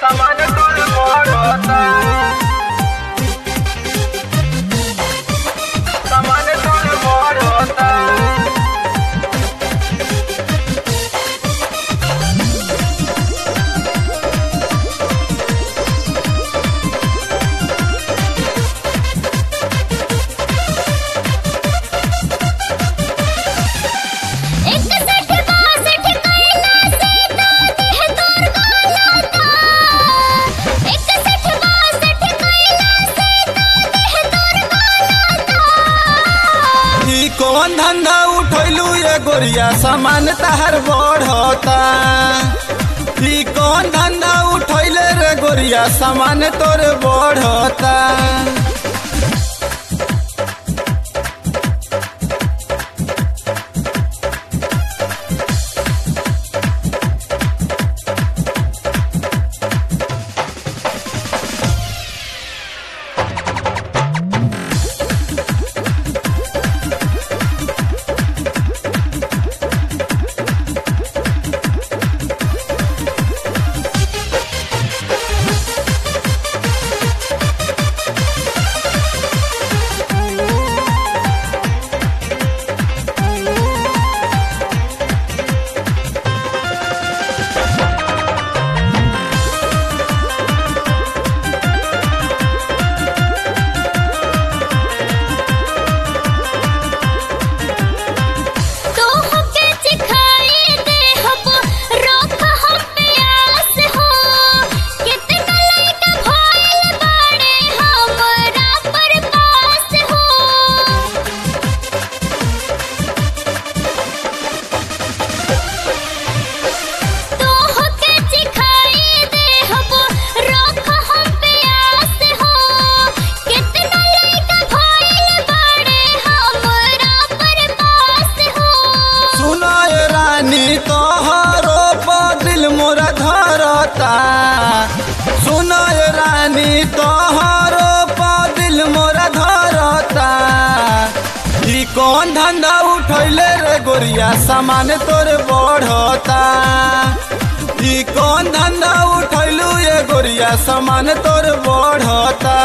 सामान कुल बढ़ता सामान कुल बढ़ता इकसठ बासठ कैला से तो देह तोर गलता इकसठ बासठ कैला से तो देह तोर गलता ई कौन धंधा उठैलू ये गोरिया सामान तहर बढ़ता ई कौन धंधा उठैले रे गोरिया सामान तोर बढ़ता तो हमके सिखाई दे हम रोक हम प्यास हो कितना लइका भइल बाड़े हमरा पर पास हो तो हमके सिखाई दे हम रोक हम प्यास हो कितना लइका भइल बाड़े हमरा पर पास हो सुना ये रानी तोहरो पर दिल मोरा धरता सुना ये रानी तोहरो पर दिल मोरा धरता ई कौन धंधा उठैले रे गोरिया सामान तोर बढ़ता ई कौन धंधा उठैलू ये गोरिया सामान तोर बढ़ता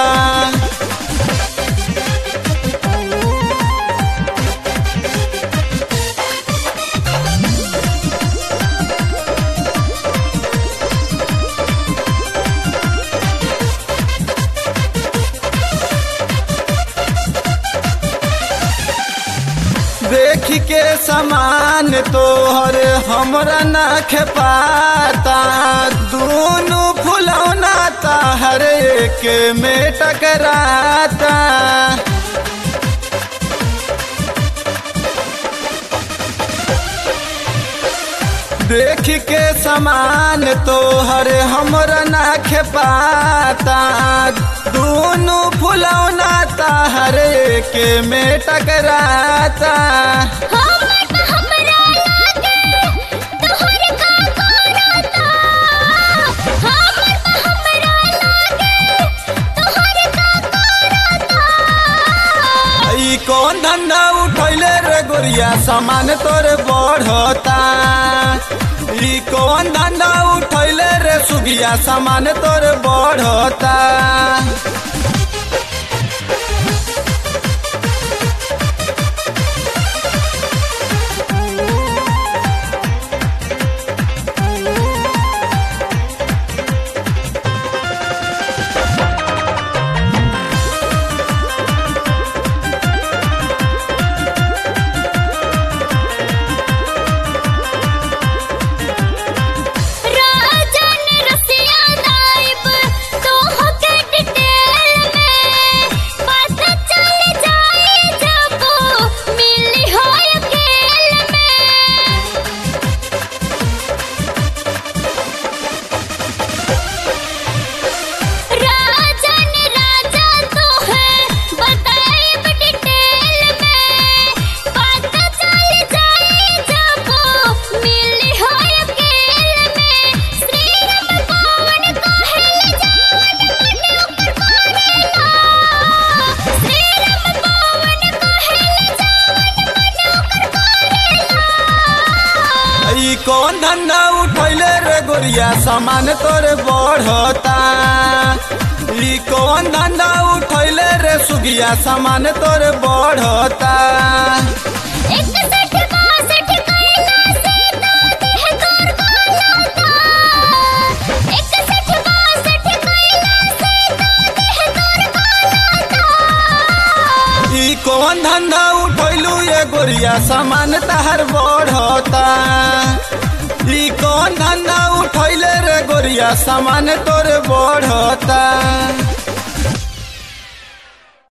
देख के समान तोहर हमरा ना खेपाता दोनों फुलौना हर एक में टकराता देख के समान तोहर हमरा ना खेपाता दोनों फुलौना हर एक में टकराता हमर त हमरा लागे तोहर का करता हमर त हमरा लागे तोहर का करता ई कौन धंधा उठैले रे गोरिया सामान तोर बढ़ता ई कौन धंधा उठैले रे सुगिया सामान तोर बढ़ता राजन रसिया नाइब तोह के डिटेल सामान तोरे बढ़ता ई कौन धंधा उठैले रे सुगिया सामान तोरे बढ़ता इकसठ बासठ कैला से तो देह तोर गलता इकसठ बासठ कैला से तो देह तोर गलता ई कौन धंधा उठैलू ये गोरिया सामान तहर बढ़ता ई कौन धंधा उठैले रे गोरिया सामान तोरे बढ़ता